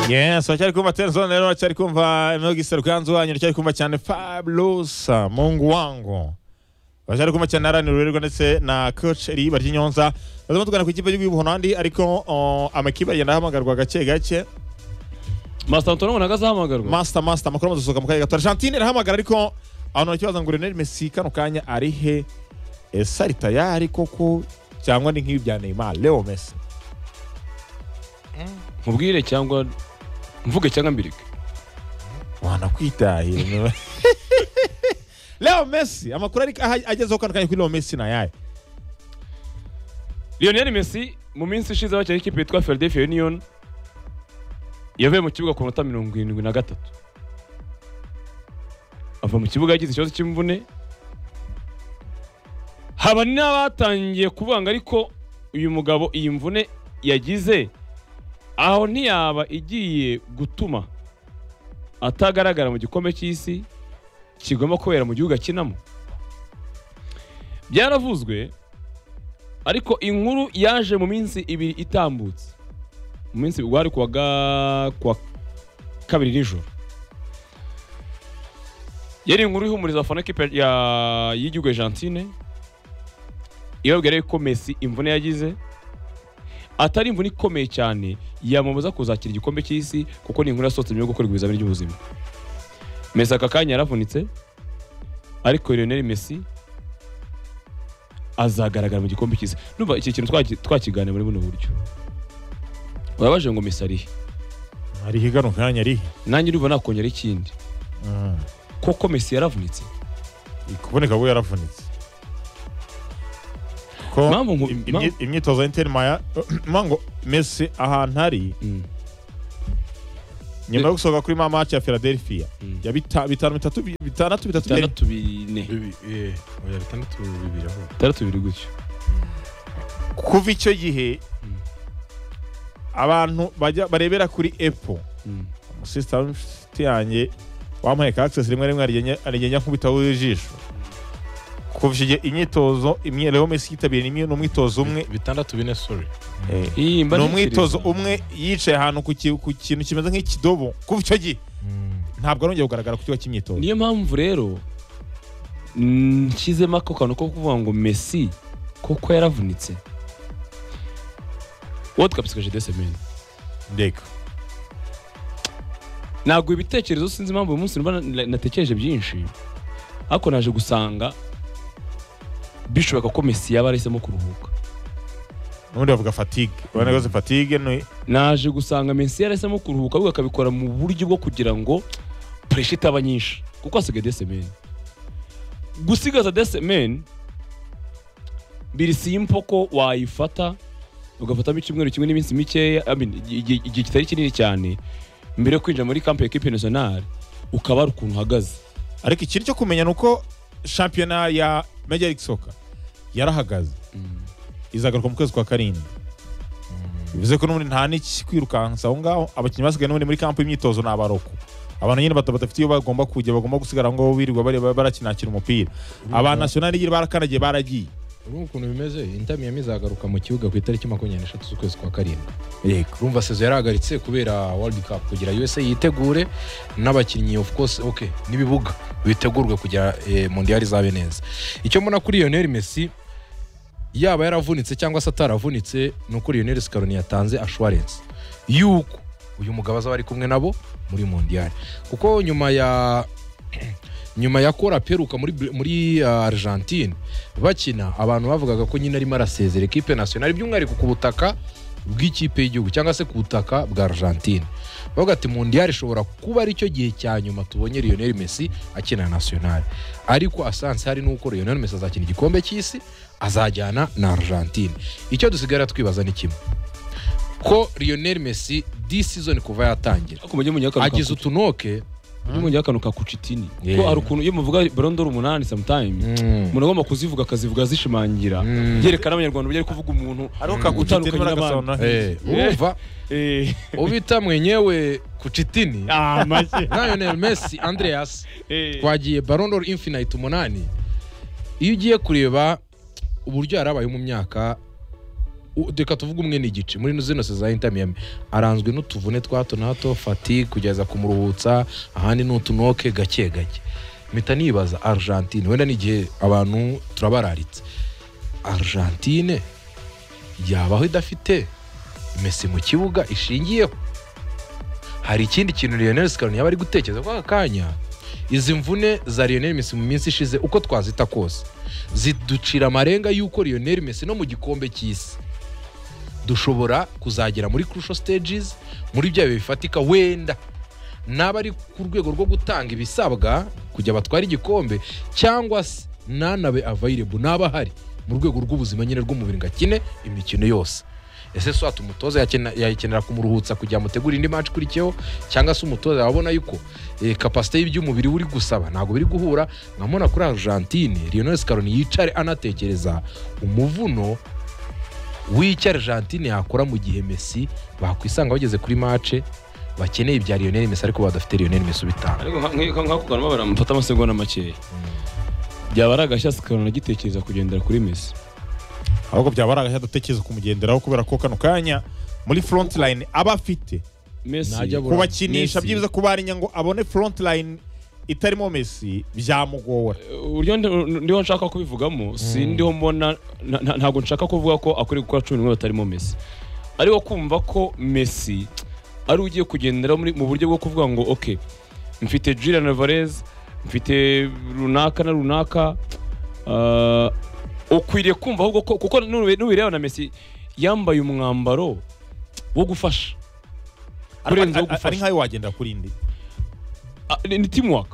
yes uracyari kumva telezone rero uracyari kumva emerogisi ruganzu wanyu uracyari kumva cyane fabulosa mungu wangu uracyari kumva cyane na rani rurerwa ndetse na koci riba ry'inyonza bazamo tugana ku ikipe y'igihugu hollandi ariko uh, amakipe agenda ahamagarwa gake gake masita antoine ubona ko azahamagarwa masita masita amakuru amaze gusohoka mu kanya gato argentine irahamagara ariko abantu bakibaza ngo reneri mesi kano kanya ari he ese ari tayari koko cyangwa ni nk'ibi bya neymar leo mesi mubwire cyangwa mvuge cyangwa mbirike wanakwitahira leo mesi amakuru ari aha- agezeho kano kanya kuri leo mesi ni ayahe lionel messi mu minsi ishize bakina ikipe yitwa philadelphia union yavuye mu kibuga ku minota mirongo irindwi na gatatu ava mu kibuga yagize ikibazo cy'imvune haba n'abatangiye kuvuga ngo ariko uyu mugabo iyi mvune yagize aho ntiyaba igiye gutuma atagaragara mu gikombe cy'isi kigomba kubera mu gihugu akinamo byaravuzwe ariko inkuru yaje mu minsi ibiri itambutse mu minsi ibiri wari kuwa ga- kuwa kabiri nijoro yari inkuru ihumuriza abafana kipe ya y'igihugu Argentine ibabwira yuko Messi imvune yagize atari imvune ikomeye cyane yamamaza kuzakira igikombe cy'isi kuko ni inkuru yasohotse nyuma yo gukorerwa ibizamini by'ubuzima Messi aka kanya yaravunitse ariko Lionel Messi azagaragara mu gikombe cyiza numva iki kintu twaki- twakiganira muri buno buryo urabaje ngo mesa arihe arihe kano kanya arihe nanjye urumva nakongera ikindi koko mesi yaravunitse kuboneka kuko yaravunitse ko Mpamvu nku- im- mpamvu- imyi- imyitozo ya interi maya ngo mesi ahantu ari Mm. nyuma yo gusohoka kuri ma match ya philadelphia Mm. ya bita- bitanu bitatu bi- bitandatu bitatu bine bitandatu bine oya bitandatu bibiri ahubwo bitandatu bibiri gutyo kuva icyo gihe Mm. abantu bajya barebera kuri epo Mm. umusisita w'inshuti yanjye wampaye ka access rimwe rimwe arigenya- arigenya nkubitaho ijisho kuva icyo gihe imyitozo imwe rero mesi yitabiriye imwe ni umwitozo umwe bitandatu bine sorry eh, Ih, mba ni ntekereza. umwitozo umwe yicaye ahantu ku ki- ku kintu kimeze nk'ikidobo kuva icyo gihe ntabwo arongeye kugaragara ku kigo cy'imyitozo niyo mpamvu rero mm, nshyizemo ako kantu ko kuvuga ngo mesi koko yaravunitse wowe twabisikaje desemeni ndeka ntabwo ibitekerezo sinzi impamvu uyu munsi mba na- natekereje byinshi ariko naje gusanga bishoboka ko mesi yaba yarahisemo kuruhuka n'ubundi bavuga fatigue urabona ko fatigue ni naje gusanga mesi yarahisemo kuruhuka ahubwo akabikora mu buryo bwo kugira ngo puresha itaba nyinshi kuko hasigaye desemeni gusigaza desemeni biri simpo ko wayifata ugafatamo icyumweru kimwe n'iminsi mikeya I mean, igihe igihe kitari kinini cyane mbere yo kwinjira muri kampe ya kipe nasiyonari ukaba ari ukuntu uhagaze ariko ikiri cyo kumenya ni uko shampiyona ya major league soccer yarahagaze izagaruka mu kwezi kwa karindwi bivuze ko n'ubundi nta n'ikikwirukansa aho ngaho abakinnyi basigaye n'ubundi muri kampu y'imyitozo ni abaroko abantu nyine bata- badafite iyo bagomba kujya bagomba gusigara aho ngaho birirwa bareba barakinakira umupira aba nasiyonari nyine barakanagiye baragiye urumva ukuntu bimeze inter miyami izagaruka mu kibuga ku itariki makumyabiri n'eshatu z'ukwezi kwa karindwi yego urumva sezo yarahagaritse kubera world cup kugira usa yitegure n'abakinnyi of course ok n'ibibuga bitegurwe kugira eh, mondiyari izabe neza icyo mbona kuri lionel messi yaba yaravunitse cyangwa se ataravunitse ni uko lionel sikaroni yatanze ashwarense yuko uyu mugabo azaba ari kumwe nabo muri mondiyari kuko nyuma ya nyuma ya kora peruka muri, muri uh, argentine bakina abantu bavugaga ko nyine arimo arasezera ekipe nationale by'umwihariko ku butaka bw'ikipe y'igihugu cyangwa se ku butaka bwa argentine bavuga ati mundiyari ishobora kuba ari cyo gihe cya nyuma tubonye lionel messi akina nationale ariko asanse hari n'uko lionel messi azakina igikombe cy'isi azajyana na argentine icyo dusigara twibaza ni kimwe ko lionel messi this season kuva yatangira ariko mujye mujyaho akantu agize ka utunoke mujye mujyaho akantu ka kucitini Yeah. ko hari ukuntu iyo muvuga borondoro umunani sometimes Mm. umuntu agomba kuzivuga akazivuga azishimangira Mm. byerekana abanyarwanda uburyo ari kuvuga umuntu ariko Utandukanye kakutandukanye n'abandi. n'abandi Eh, urumva Eh, ubita mwenyewe kucitini ah, make. na lionel messi andreas Eh, twagiye barondoro infinite umunani iyo ugiye kureba uburyo yarabayeho mu myaka u- reka tuvuge umwe n'igice muri zino se za Inter Miami aranzwe n'utuvune twa hato na hato fatigue kugeza kumuruhutsa ahandi ni utunoke gake gake mpita nibaza Argentine wenda n'igihe abantu turabararitse Argentine yabaho idafite Messi mu kibuga ishingiyeho hari ikindi kintu Lionel Scaloni yaba ari gutekereza kwa aka kanya izi mvune za Lionel Messi mu minsi ishize uko twazita kose ziducira amarenga y'uko Lionel Messi no mu gikombe cy'isi dushobora kuzagera muri crucial stages muri bya bihe bifatika wenda naba ari ku rwego rwo gutanga ibisabwa kujya batwara igikombe cyangwa se nanabe available naba ahari mu rwego rw'ubuzima nyine rw'umubiri ngo akine imikino yose ese so umutoza yakena- yakenera kumuruhutsa kugira amutegure indi match ikurikiyeho cyangwa se umutoza yabona yuko eh, kapasite y'iby'umubiri uri gusaba ntabwo biri guhura nkabona kuri argentine lionel scaroni yicare anatekereza umuvuno w'icyo argentine yakora mu gihe messi bakwisanga bageze kuri mace bakeneye ibya lionel messi ariko badafite lionel messi ubitanga ariko nka- nka- nka kugarama baramufata amasegonda makeya byaba ari agashya sikarona agitekereza kugendera kuri mesi ahubwo byaba ari agashya dutekereza kumugenderaho kubera ko kano kanya muri frontline aba afite mesi Najya bu- kubakinisha Messi. byibuze kubarinya ngo abone frontline itarimo Messi byamugora uburyo ndi- ndiho nshaka kubivugamo si ndiho mbona na- na- ntabwo nshaka kuvuga ko akwiriye gukora cumi n'umwe batarimo mesi ariko kumva ko mesi ari ugiye kugendera muri- mu buryo bwo kuvuga ngo ok mfite julian alvarez mfite runaka na runaka ah, ukwiriye kumva ahubwo ko kuko nube- nubireba na mesi yambaye umwambaro wo gufasha kurenza wo Ari- ari- ari gufasha nkayo wagendera kuri indi Ah, ni ni teamwork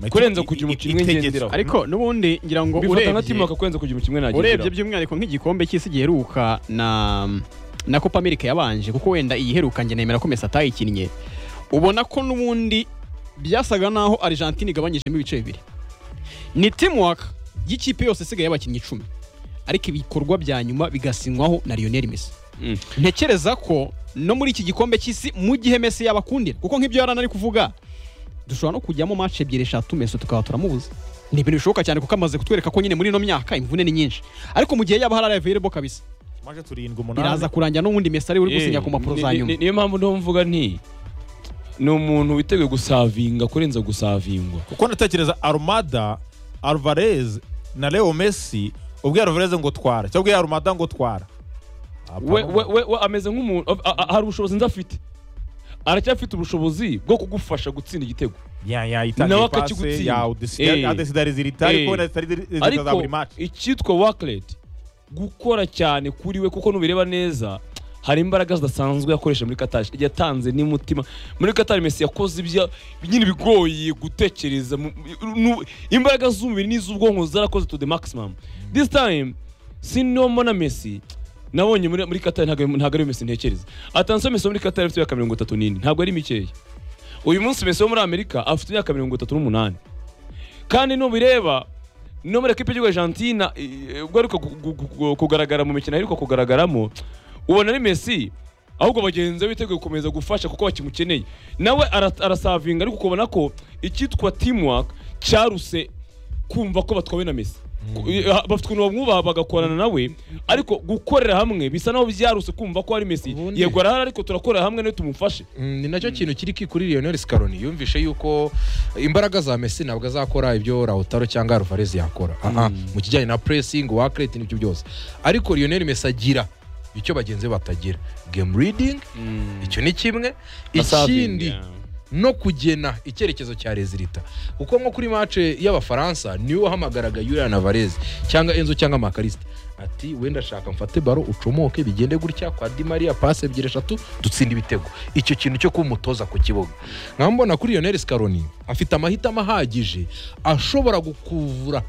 Kurenza kugira umukinnyi umwe Itegetswe. ngenderaho. ariko n'ubundi ngira ngo bifata nka teamwork urebye kurenza kugira umukino umwe urebye nagenderaho by'umwihariko nk'igikombe cy'isi giheruka na na copa america yabanje kuko wenda iyiheruka njye nemera ko mesi atayikinnye ubona ko n'ubundi byasaga naho argentine igabanyijemo ibice bibiri ni teamwork y'ikipe yose isigaye y'abakinnyi icumi ariko ibikorwa bya nyuma bigasinywaho na lionel messi Mm. ntekereza ko no muri iki gikombe cy'isi mu gihe Messi yabakundira kuko nk'ibyo yarana ari kuvuga dushobora no kujyamo match ebyiri eshatu Messi tukaba turamubuza ni ibintu bishoboka cyane kuko amaze kutwereka ko nyine muri ino myaka imvune ni nyinshi ariko mu gihe yaba hari available kabisa maze turindwi umunani biraza kurangira n'ubundi Messi ari we uri Eh, gusinya ku mpapuro za ni- ni- nyuma niyo mpamvu niho mvuga nti ni umuntu witeguye gusavinga kurenza gusavingwa kuko ndatekereza Armada Alvarez na Leo Messi ubwo Alvarez ngo twara cyangwa ubwo Armada ngo twara we, we, we, we ameze nk'umuntu a- a- hari ubushobozi nzi afite aracyafite ubushobozi bwo kugufasha gutsinda igitego ya ya Nawe itanga pase akakigutsinda. ya Eh. udesidariziritari Eh. ariko wenda zitari ariko buri match icyitwa worklet gukora cyane kuri we kuko nubireba neza hari imbaraga zidasanzwe yakoresha muri katari yatanze n'imutima muri katari mesi yakoze ibya nyine bigoye gutekereza mu- nu- imbaraga z'umubiri n'iz'ubwonko zarakoze to the maximum this time siniho mbona mesi nabonye muri, muri katari ntabwo ntabwo ari mesi ntekereza atansiyo mesi wo muri katari afite imyaka mirongo itatu n'ine ntabwo ari mikeya uyu munsi mesi wo muri amerika afite imyaka mirongo itatu n'umunani kandi nubireba no muri ekipa y'igihugu Argentina eh, ubwo aheruka gu- gu- gu- kugaragara mu mikino aheruka kugaragaramo ubona ari Messi ahubwo bagenzi be biteguye gukomeza gufasha kuko bakimukeneye nawe ara- arasavinga ariko ukabona ko icyitwa teamwork cyaruse kumva ko batwawe na Messi Ku- eh, ha- bafite ukuntu bamwubaha bagakorana nawe ariko gukorera hamwe bisa naho byaruse kumva ko ari Messi Ubundi- yego arahari ariko turakorera hamwe niwe tumufashe Mm, ni nacyo kintu kiri ki kuri Lionel Scaloni yumvishe yuko imbaraga za Messi ntabwo azakora ibyo Lautaro cyangwa Alvarez yakora Aha, mu kijyanye na pressing workload n'ibyo byose ariko Lionel Messi agira icyo bagenzi be batagira game reading icyo ni kimwe ikindi Asavinga. no kugena icyerekezo cya rezilita kuko nko kuri mace y'abafaransa niwe wahamagaraga Julian Alvarez cyangwa Enzo cyangwa Makarista ati wenda shaka mfate baro ucomoke bigende gutya kwa Di Maria pase ebyiri eshatu dutsinde ibitego icyo kintu cyo kuba umutoza ku kibuga nkaba mbona kuri Lionel Scaloni afite amahitamo ahagije ashobora gukuvura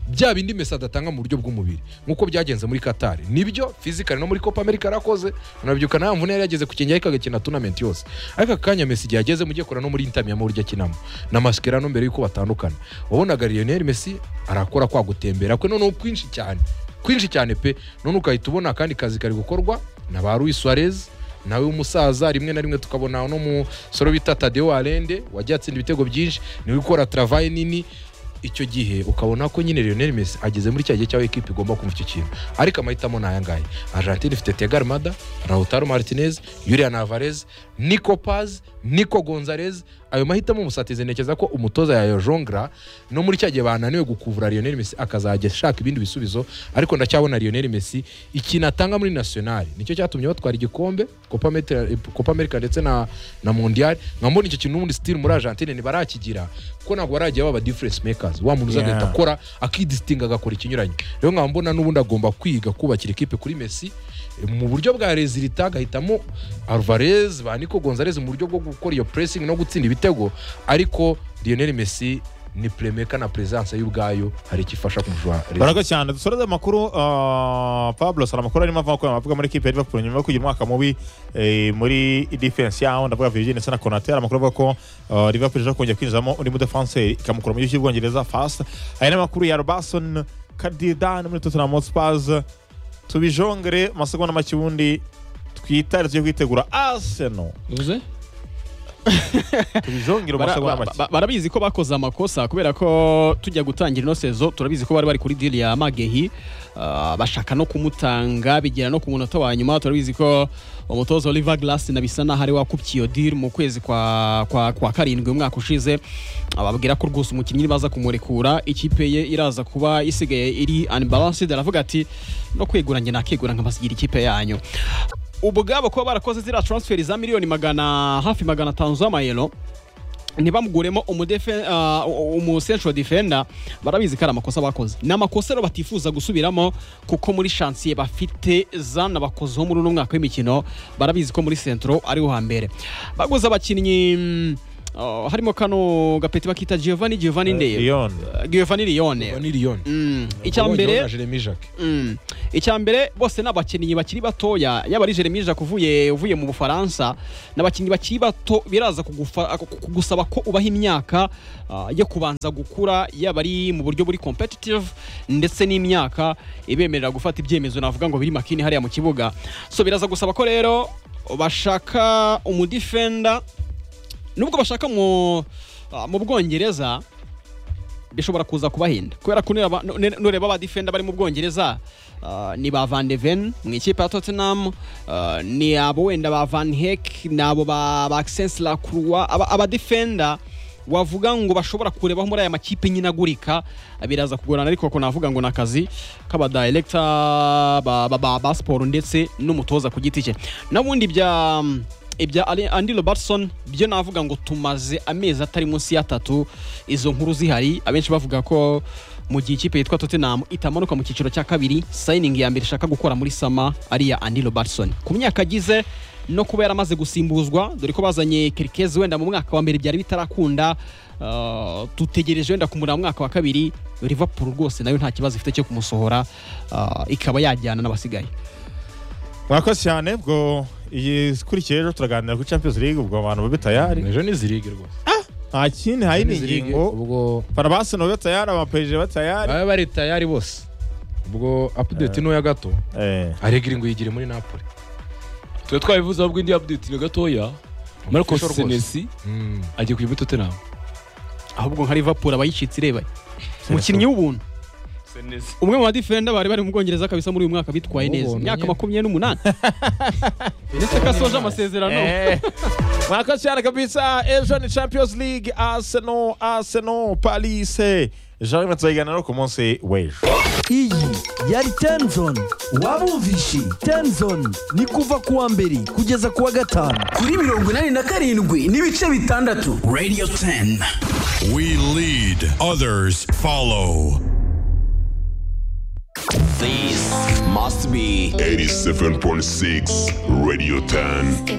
bya bindi mesi adatanga mu buryo bw'umubiri nk'uko byagenze muri katari nibyo fizikari no muri copa america yarakoze anabyuka nta mvune yari yageze ku kenge ariko agakina tunamenti yose ariko aka kanya mesi igihe ageze mujye kora no muri intami mu buryo akinamo na mascherano mbere y'uko batandukana wabonaga lionel messi arakora kwa gutembera kwe noneho kwinshi cyane kwinshi cyane pe none ugahita ubona akandi kazi kari gukorwa na ba Luis Suarez nawe w'umusaza rimwe na rimwe tukabona uno musore bita Tadeo Allende wagiye atsinda ibitego byinshi niwe ukora travaye nini icyo gihe ukabona ko nyine Lionel Messi ageze muri cya gihe cy'aho ekipa igomba kumva icyo kintu ariko amahitamo ni aya ngaya Argentine ifite Thiago Almada Lautaro Martinez Julian Alvarez Nico Paz Nico Gonzalez ayo mahitamo musatize ntekereza ko umutoza yayajongera no muri cya gihe bananiwe gukuvura Lionel Messi akazajya ashaka ibindi bisubizo ariko ndacyabona Lionel Messi ikintu atanga muri national nicyo cyatumye batwara igikombe Copa America- Copa America ndetse na na Mondial nkambona icyo kintu n'ubundi still muri Argentine ntibarakigira kuko ntabwo baragiye baba difference makers wa muntu uza Yeah. agahita akora akidisitinga agakora ikinyuranye rero nkaba mbona n'ubundi agomba kwiga kubakira ikipe kuri Messi eh, mu buryo bwa rezilita agahitamo Alvarez ba Nico Gonzalez mu buryo bwo gukora iyo pressing no gutsinda ibitego ariko Lionel Messi ni playmaker na presence y'ubwayo hari icyo ifasha kumujwa baraga cyane dusoreze amakuru ah, Pablo hari amakuru arimo ava kuya amavuga muri ekipe ya Liverpool nyuma yo kugira umwaka mubi eh, muri defense yaho ndavuga Virgil ndetse na Konate hari amakuru avuga ko ah, Liverpool ishaka kongera kwinjizamo undi mudefanseri ikamukura mu gihugu cy'Ubwongereza fast hari n'amakuru ya Robertson Cardidan muri Tottenham Hotspur tubijongere amasegonda make ubundi twitare tujye kwitegura Arsenal bivuze tubijongere Bara- amasegonda ba- make ba- barabizi ko bakoze amakosa kubera ko tujya gutangira ino sezo turabizi ko bari bari kuri diri ya magehi ah, bashaka no kumutanga bigera no ku munota wa nyuma turabizi ko umutoza oliver glass na bisa naho ari wakubye iyo diri mu kwezi kwa, kwa, kwa karindwi umwaka ushize Ah, babwira ko rwose umukinnyi baza kumurekura ikipe ye iraza kuba isigaye iri unbalanced aravuga ati no kwegura njye nakegura nkabasigira ikipe yanyu ubwabo kuba barakoze ziriya transfer za miliyoni magana hafi magana atanu z'amayero ntibamuguremo umudefe- ah, umu central defender barabizi ko ari amakosa bakoze ni amakosa rero batifuza gusubiramo kuko muri chansiye bafite zanabakozeho muri uno mwaka w'imikino barabizi ko muri centro ariho hambere baguze abakinnyi mm, ah, harimo kano gapeti bakita giovanni giovanni ndebe Lyon giovanni liyone Vanillion icyambere Jeremy Jacques Mm. icya mbere bose ni abakinnyi bakiri batoya yaba ari Jeremy Jacques uvuye uvuye mu Bufaransa ni abakinnyi bakiri bato biraza kugufa- kugusaba ko ubaha imyaka ah, yo kubanza gukura yaba ari mu buryo buri competitive ndetse n'imyaka ibemerera gufata ibyemezo navuga ngo biri makini hariya mu kibuga so biraza gusaba ko rero bashaka umudefender nubwo bashaka mu ah, mu Bwongereza bishobora kuza kubahenda kubera ko nureba- nu- nureba abadefenda bari mu bwongereza ah, ni ba van de ven mu ikipe ya tottenham ah, ni abo wenda ba van hek ni abo ba ba Maxence Lacroix, aba abadefenda wavuga ngo bashobora kurebaho muri aya makipe nyine agurika biraza kugorana ariko ko navuga ngo ni akazi k'abadirekita ba, ba, ba, ba siporo ndetse n'umutoza ku giti cye n'ubundi bya ibya Ali- Andy Robertson byo navuga ngo tumaze amezi atari munsi y'atatu izo nkuru zihari abenshi bavuga ko mu gihe ikipe yitwa Tottenham itamanuka mu cyiciro cya kabiri sayiningi ya mbere ishaka gukora muri sama ari iya Andy Robertson ku myaka agize no kuba yaramaze gusimbuzwa dore ko bazanye Kirkez wenda mu mwaka wa mbere byari bitarakunda Uh, dutegereje wenda kumurira mu mwaka wa kabiri Liverpool rwose nayo nta kibazo ifite cyo kumusohora uh, ikaba yajyana n'abasigaye mwakoze cyane ubwo iyi ikurikiye ejo turaganira kuri Champions League ubwo abantu babe tayari ejo ni zirige rwose nta kindi nta yindi ngingo ubwo Barabasi nabo tayari abaperije batayari baba bari tayari bose ubwo update ntoya gato eh aregire ngo yigire muri napoli twe twabivuze ahubwo indi update ni gatoya Marcos Official rwose. Senesi Mm. agiye kujya muri Tottenham ahubwo nka Liverpool abayicitse irebaye umukinnyi w'ubuntu Senesi umwe mu badefenda bari bari mu Bwongereza kabisa muri uyu mwaka bitwaye Ubu neza buntu imyaka nyine. makumyabiri n'umunani ndetse ko asoje amasezerano Eh. mwakoze cyane kabisa ejo ni Champions League Arsenal Arsenal Paris Jean tuzayiganiraho ku munsi w'ejo iyi yari tenzoni waba wumvishe tenzoni ni kuva ku wa mbere kugeza ku wa gatanu kuri mirongo inani na karindwi n'ibice bitandatu radiyo teni We lead, others follow. This must be 87.6 Radio 10.